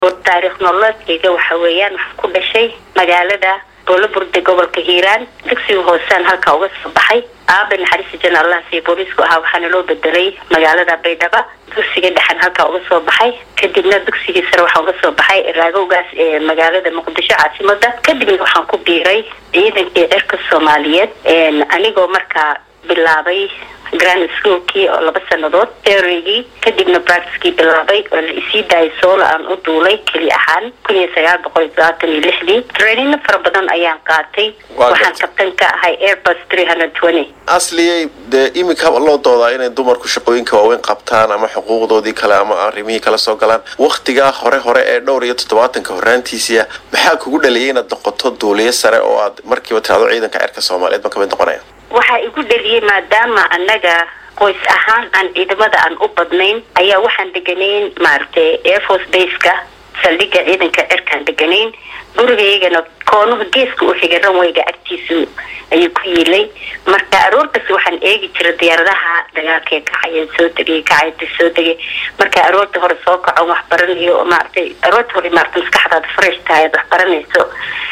taariikh nololeedkeyga waxa weeyaan waxaan ku dhashay magaalada boolaburde gobolka hiiraan dugsiga hoosaan halkaa uga soo baxay aabe naxariista jana allah siiyo booliisku ahaa waxaana loo bedelay magaalada baydhaba dugsiga dhexan halkaa uga soo baxay kadibna dugsigii sare waxaan uga soo baxay raagowgaas ee magaalada muqdisho caasimada kadibna waxaan ku biiray ciidankii cirka soomaaliyeed anigoo markaa bilaabay grand schoolkii oo laba sanadood theorygii kadibna practicekii bilaabay oo la isii daayay soola aan u duulay keli ahaan kun iyo sagaal boqol iyo todobaatan iyo lixdii trainino fara badan ayaan qaatay waxaan kabtan ka ahay airbus three hundred twenty asliyay dee iminka loo doodaa inay dumarku shaqooyinka waaweyn qabtaan ama xuquuqdoodii kale ama arrimihii kala soo galaan waktigaa hore hore ee dhowr iyo toddobaatanka horaantiisiia maxaa kugu dhaliyay inaad noqoto duuliyo sare oo aad markiiba tiraado ciidanka cirka soomaaliyeed ma kamid noqonaya waxaa igu dhaliyay maadaama annaga qoys ahaan aan ciidamada aan u badnayn ayaa waxaan deganayn maaragtay airforce baseka saldhigga ciidanka cirkaan deganayn gurigaygana koonuhu geeska u xigay ranwayga agtiisu ayuu ku yiilay marka aroortaas waxaan eegi jiray diyaaradaha dagaalkee kacaya soo degay kacayta soo degay marka aroorta hore soo kaco wax baranayo maaragtay aroorta hore maarata maskaxdaada fresh tahay ad wax baranayso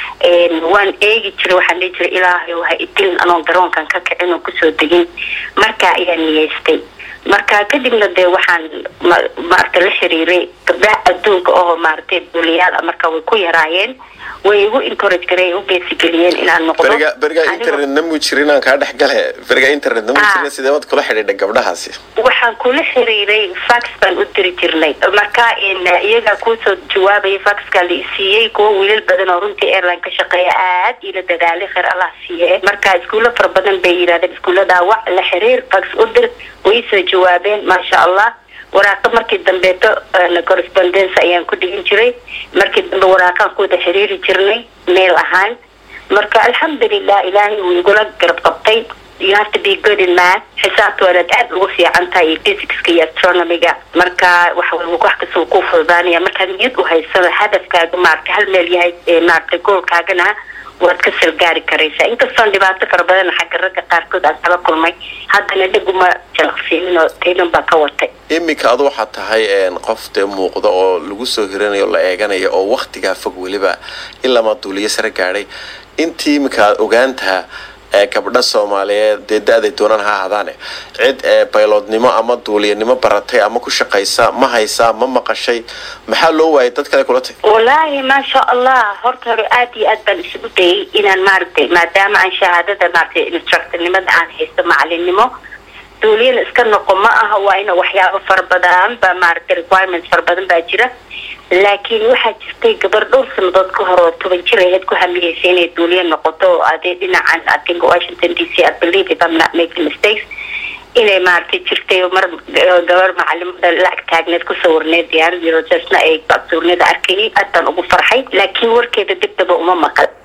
waan eegi jiray waxaan dhihi jiray ilaahay ha idilin anoon garoonkan ka kicin oo kusoo degin marka ayaan niyeystay marka kadibna dee waxaan maarata la xiriiray gabdhaha adduunka oo maaragtay duuliyaal a marka way ku yaraayeen way igu encourage garey u geesigeliyeen inaan noqdo beriga beriga internet namu jirin aan kaa dhex gale beriga internet namu jirin sidee baad kula xidhiidha gabdhahaasi waxaan kula xiriiray fax baan u diri jirnay marka iyagaa kuusoo jawaabaya faxka la isiiyey kuwa wiilal badan oo runtii airline ka shaqeeya aad ila dadaalay kheyr allah siiye marka iskuulo fara badan bay yidhahdeen iskuullada wac la xiriir fax u dir way soo jawaabeen maasha allah waraaqa markii dambeeto correspondence ayaan ku dhigin jiray markii dambe waraaqaan ku wada xiriiri jirnay meel ahaan marka alxamdulilah ilaahay wuu igula garab qabtay you have to be good in math xisaabta waanaad aada ugu fiican tahay iyo physicska iyo astronomiga marka wax wax kasta ku fududaanaya markaad niyad u haysada hadafkaaga maarata hal meel yahay maarata goolkaagana waad ka salgaari karaysaa inkastoon dhibaato fara badan xagga ragga qaarkood aan kala kulmay haddana dheguma jalaqsiinin oo taynan baa ka watay iminka adu waxaad tahay qof dee muuqda oo lagu soo hiranayo la eeganayo oo waktigaa fog weliba ilamaa duuliyo sare gaadhay intii iminka aad ogaantaha gabdha soomaaliyeed dee da-day doonaan ha ahadaane cid bayloodnimo ama duuliyanimo baratay ama ku shaqaysa ma haysaa ma maqashay maxaa loo waayay dad kale kula tay wallaahi maasha allah horta hore aad iyo aad baan isugu dayay inaan maaragtay maadaama aan shahaadada maaragtay instructornimada aan haysto macalinimo duuliyana iska noqo ma aha waa ina waxyaabo fara badan ba maaragtay requirements fara badan baa jira laakiin waxaa jirtay gabar dhowr sanadood ka hor oo toban jir aheyd ku hamiyeysa inay duuliya noqoto adee dhinacan i think washington d c i believe if i'm not making mistakes inay maaragtay jirtay mar gabar macalimada la ag taagneed ku sawirneed diyaaradii rojasna ay suurneeda arkayay aad baan ugu farxay laakiin warkeeda dibdaba uma maqal